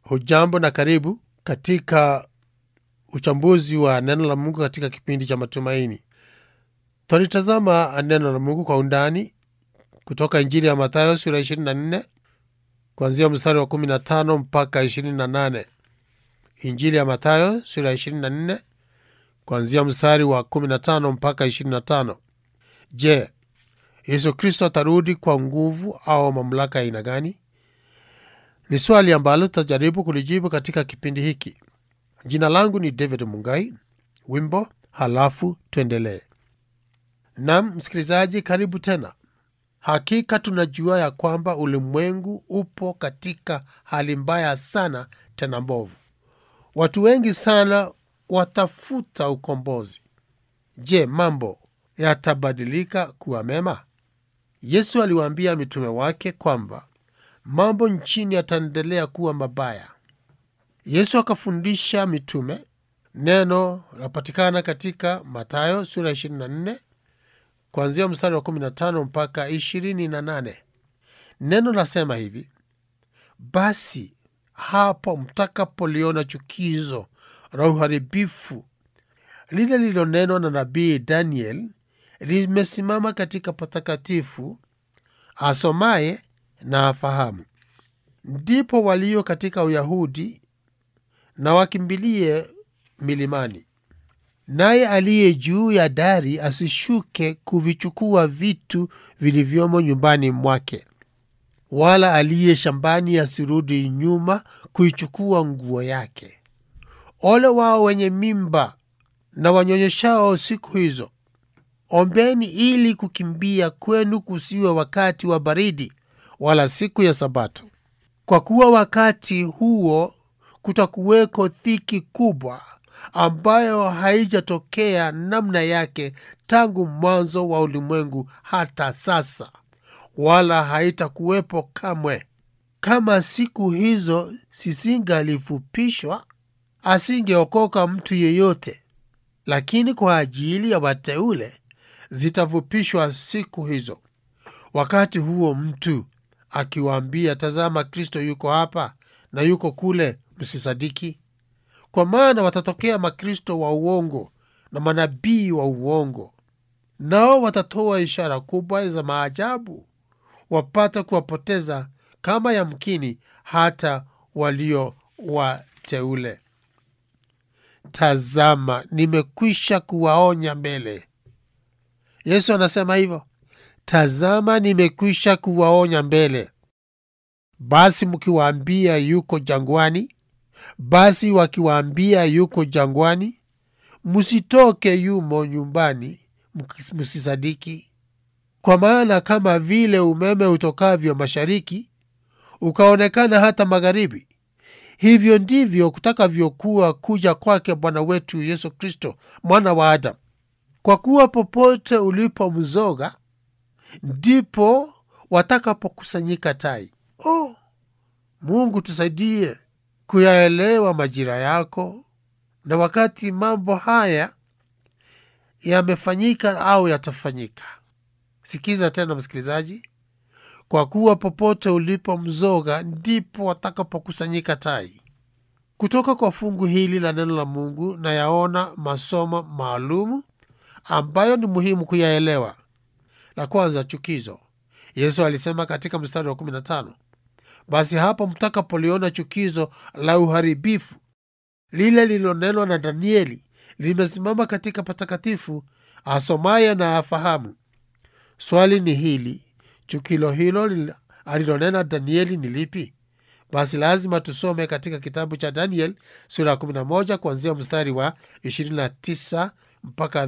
Hujambo na karibu katika uchambuzi wa neno la Mungu katika kipindi cha matumaini. Twalitazama neno la Mungu kwa undani kutoka Injili ya Mathayo sura 24 kuanzia mstari wa 15 mpaka 28. Injili ya Mathayo sura ya 24 kuanzia mstari wa 15 mpaka 25. Je, Yesu Kristo atarudi kwa nguvu au mamlaka ya aina gani? Ni swali ambalo tutajaribu kulijibu katika kipindi hiki. Jina langu ni David Mungai. Wimbo halafu tuendelee. Nam msikilizaji, karibu tena. Hakika tunajua ya kwamba ulimwengu upo katika hali mbaya sana, tena mbovu. Watu wengi sana watafuta ukombozi. Je, mambo yatabadilika kuwa mema? Yesu aliwaambia mitume wake kwamba mambo nchini yataendelea kuwa mabaya. Yesu akafundisha mitume. Neno lapatikana katika Mathayo sura 24 kuanzia mstari wa 15 mpaka 28. Neno lasema hivi: basi hapo mtakapoliona chukizo la uharibifu lile lililonenwa na nabii Daniel limesimama katika patakatifu, asomaye na afahamu. Ndipo walio katika Uyahudi na wakimbilie milimani, naye aliye juu ya dari asishuke kuvichukua vitu vilivyomo nyumbani mwake, wala aliye shambani asirudi nyuma kuichukua nguo yake. Ole wao wenye mimba na wanyonyeshao siku hizo! Ombeni ili kukimbia kwenu kusiwe wakati wa baridi, wala siku ya Sabato, kwa kuwa wakati huo kutakuweko dhiki kubwa ambayo haijatokea namna yake tangu mwanzo wa ulimwengu hata sasa, wala haitakuwepo kamwe. Kama siku hizo sizingalifupishwa, asingeokoka mtu yeyote, lakini kwa ajili ya wateule zitafupishwa siku hizo. Wakati huo mtu akiwaambia, tazama, Kristo yuko hapa na yuko kule, msisadiki. Kwa maana watatokea makristo wa uongo na manabii wa uongo, nao watatoa ishara kubwa za maajabu, wapate kuwapoteza kama yamkini hata walio wateule. Tazama, nimekwisha kuwaonya mbele. Yesu anasema hivyo, tazama, nimekwisha kuwaonya mbele. Basi mkiwaambia yuko jangwani, basi wakiwaambia yuko jangwani, msitoke yumo nyumbani, msisadiki. Kwa maana kama vile umeme utokavyo mashariki ukaonekana hata magharibi, hivyo ndivyo kutakavyokuwa kuja kwake Bwana wetu Yesu Kristo, mwana wa Adamu. Kwa kuwa popote ulipo mzoga, ndipo watakapokusanyika tai. Oh, Mungu tusaidie kuyaelewa majira yako na wakati mambo haya yamefanyika au yatafanyika. Sikiza tena msikilizaji, kwa kuwa popote ulipo mzoga ndipo watakapokusanyika tai. Kutoka kwa fungu hili la neno la Mungu na yaona masomo maalumu ambayo ni muhimu kuyaelewa. La kwanza, chukizo. Yesu alisema katika mstari wa 15, basi hapo mtakapoliona chukizo la uharibifu lile lililonenwa na Danieli limesimama katika patakatifu, asomaye na afahamu. Swali ni hili, chukilo hilo alilonena Danieli ni lipi? Basi lazima tusome katika kitabu cha Daniel sura ya 11 kuanzia mstari wa 29 mpaka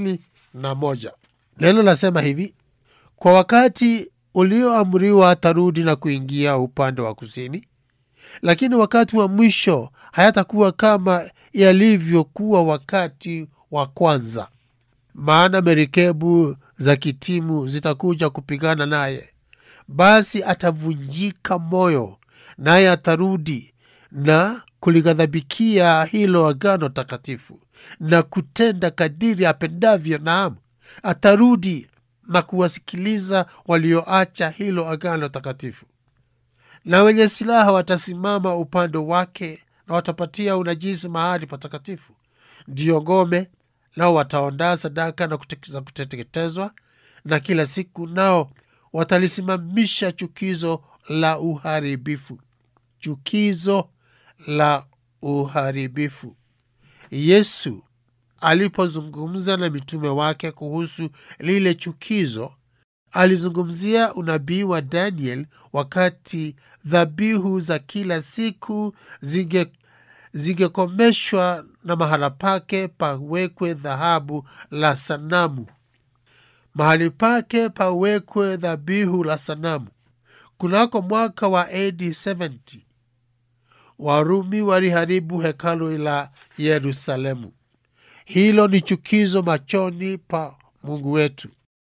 31. Neno lasema hivi: kwa wakati ulioamriwa atarudi na kuingia upande wa kusini, lakini wakati wa mwisho hayatakuwa kama yalivyokuwa wakati wa kwanza. Maana merikebu za kitimu zitakuja kupigana naye, basi atavunjika moyo, naye atarudi na kulighadhabikia hilo agano takatifu na kutenda kadiri apendavyo. Naam, atarudi na kuwasikiliza walioacha hilo agano takatifu. na wenye silaha watasimama upande wake na watapatia unajisi mahali patakatifu. Ndiyo ngome, nao wataondaa sadaka na kute- za kuteketezwa, na kila siku nao watalisimamisha chukizo la uharibifu. Chukizo la uharibifu. Yesu alipozungumza na mitume wake kuhusu lile chukizo, alizungumzia unabii wa Daniel wakati dhabihu za kila siku zinge zingekomeshwa na mahala pake pawekwe dhahabu la sanamu, mahali pake pawekwe dhabihu la sanamu. Kunako mwaka wa AD 70 Warumi waliharibu hekalu la Yerusalemu. Hilo ni chukizo machoni pa Mungu wetu.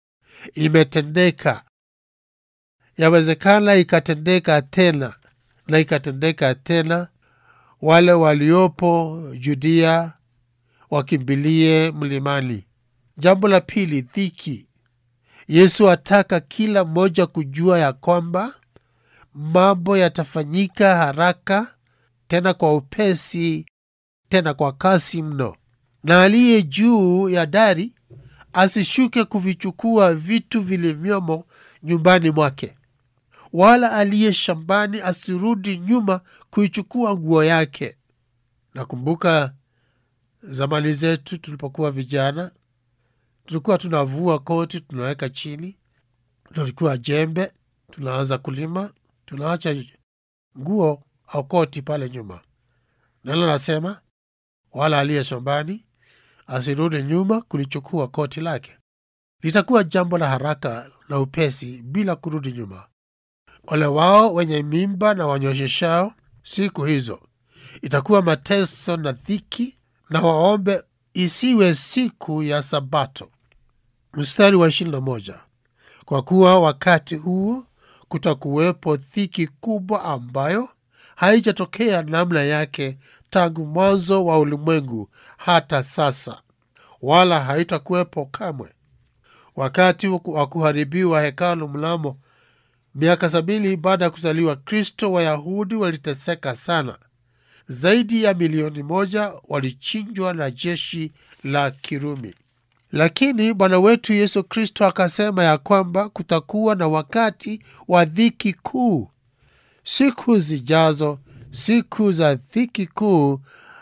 Imetendeka, yawezekana ikatendeka tena na ikatendeka tena. Wale waliopo Judea wakimbilie mlimani. Jambo la pili, dhiki. Yesu ataka kila mmoja kujua ya kwamba mambo yatafanyika haraka, tena kwa upesi, tena kwa kasi mno, na aliye juu ya dari asishuke kuvichukua vitu vilivyomo nyumbani mwake, wala aliye shambani asirudi nyuma kuichukua nguo yake. Nakumbuka zamani zetu tulipokuwa vijana, tulikuwa tunavua koti tunaweka chini, tulikuwa jembe, tunaanza kulima, tunaacha nguo au koti pale nyuma. Neno nasema wala aliye shambani asirudi nyuma kulichukua koti lake. Litakuwa jambo la haraka na upesi bila kurudi nyuma. Ole wao wenye mimba na wanyosheshao siku hizo, itakuwa mateso na dhiki, na waombe isiwe siku ya Sabato. Mstari wa ishirini na moja kwa kuwa wakati huo kutakuwepo dhiki kubwa ambayo haijatokea namna yake tangu mwanzo wa ulimwengu hata sasa, wala haitakuwepo kamwe. Wakati wa kuharibiwa hekalu mnamo miaka sabini baada ya kuzaliwa Kristo, Wayahudi waliteseka sana. Zaidi ya milioni moja walichinjwa na jeshi la Kirumi. Lakini Bwana wetu Yesu Kristo akasema ya kwamba kutakuwa na wakati wa dhiki kuu. Siku zijazo, siku za dhiki kuu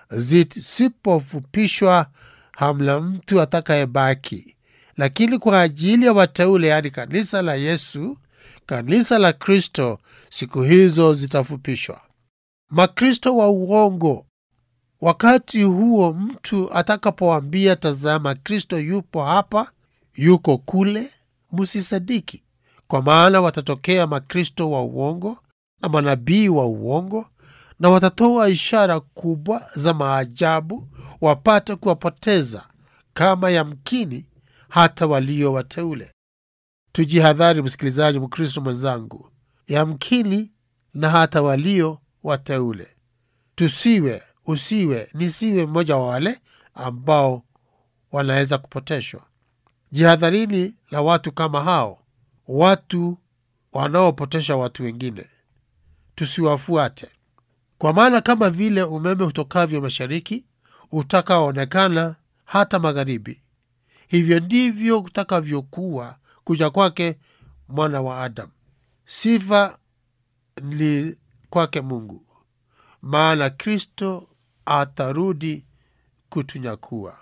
zisipofupishwa, hamna mtu atakayebaki. Lakini kwa ajili ya wateule, yaani kanisa la Yesu, kanisa la Kristo, siku hizo zitafupishwa. Makristo wa uongo Wakati huo mtu atakapoambia, tazama, Kristo yupo hapa, yuko kule, msisadiki, kwa maana watatokea makristo wa uongo na manabii wa uongo, na watatoa ishara kubwa za maajabu, wapate kuwapoteza kama yamkini hata walio wateule. Tujihadhari, msikilizaji, Mkristo mwenzangu, yamkini na hata walio wateule, tusiwe usiwe nisiwe mmoja wa wale ambao wanaweza kupoteshwa. Jihadharini la watu kama hao, watu wanaopotesha watu wengine, tusiwafuate. Kwa maana kama vile umeme utokavyo mashariki utakaoonekana hata magharibi, hivyo ndivyo kutakavyokuwa kuja kwake mwana wa Adamu. Sifa ni kwake Mungu, maana Kristo atarudi kutunyakua.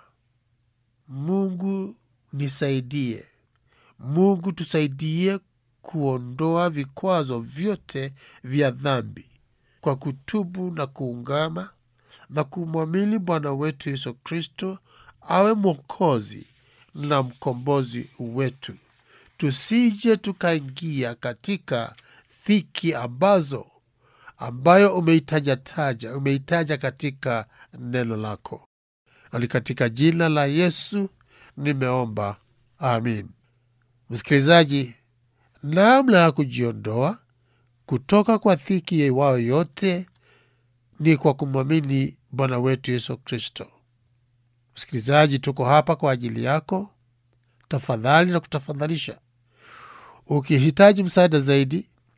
Mungu nisaidie, Mungu tusaidie kuondoa vikwazo vyote vya dhambi kwa kutubu na kuungama na kumwamini Bwana wetu Yesu Kristo awe Mwokozi na mkombozi wetu, tusije tukaingia katika dhiki ambazo ambayo umeitajataja umeitaja katika neno lako, nali katika jina la Yesu nimeomba, amin. Msikilizaji, namna ya kujiondoa kutoka kwa dhiki iwayo yote ni kwa kumwamini Bwana wetu Yesu Kristo. Msikilizaji, tuko hapa kwa ajili yako. Tafadhali na kutafadhalisha, ukihitaji msaada zaidi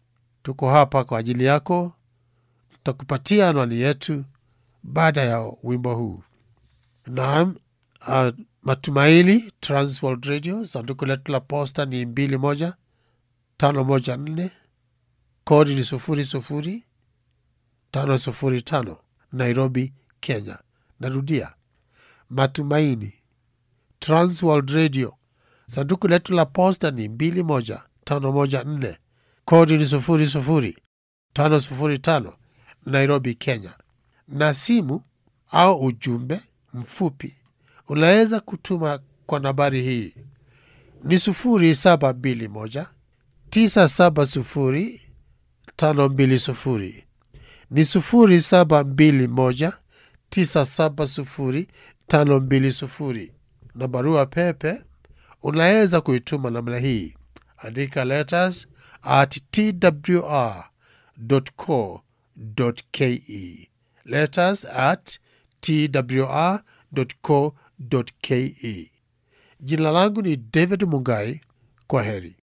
tuko hapa kwa ajili yako. Tutakupatia anwani yetu baada ya wimbo huu. Naam, uh, Matumaini Transworld Radio, sanduku letu la posta ni mbili moja tano moja nne, kodi ni sufuri sufuri tano sufuri tano, Nairobi, Kenya. Narudia, Matumaini Transworld Radio, sanduku letu la posta ni mbili moja tano moja nne, kodi ni sufuri sufuri tano sufuri tano, Nairobi, Kenya. Na simu au ujumbe mfupi unaweza kutuma kwa nambari hii ni sufuri saba mbili moja tisa saba sufuri tano mbili sufuri ni sufuri saba mbili moja tisa saba sufuri tano mbili sufuri na barua pepe unaweza kuituma namna hii andika letters at twr co ke letters at twr co ke jina langu ni david mungai kwa heri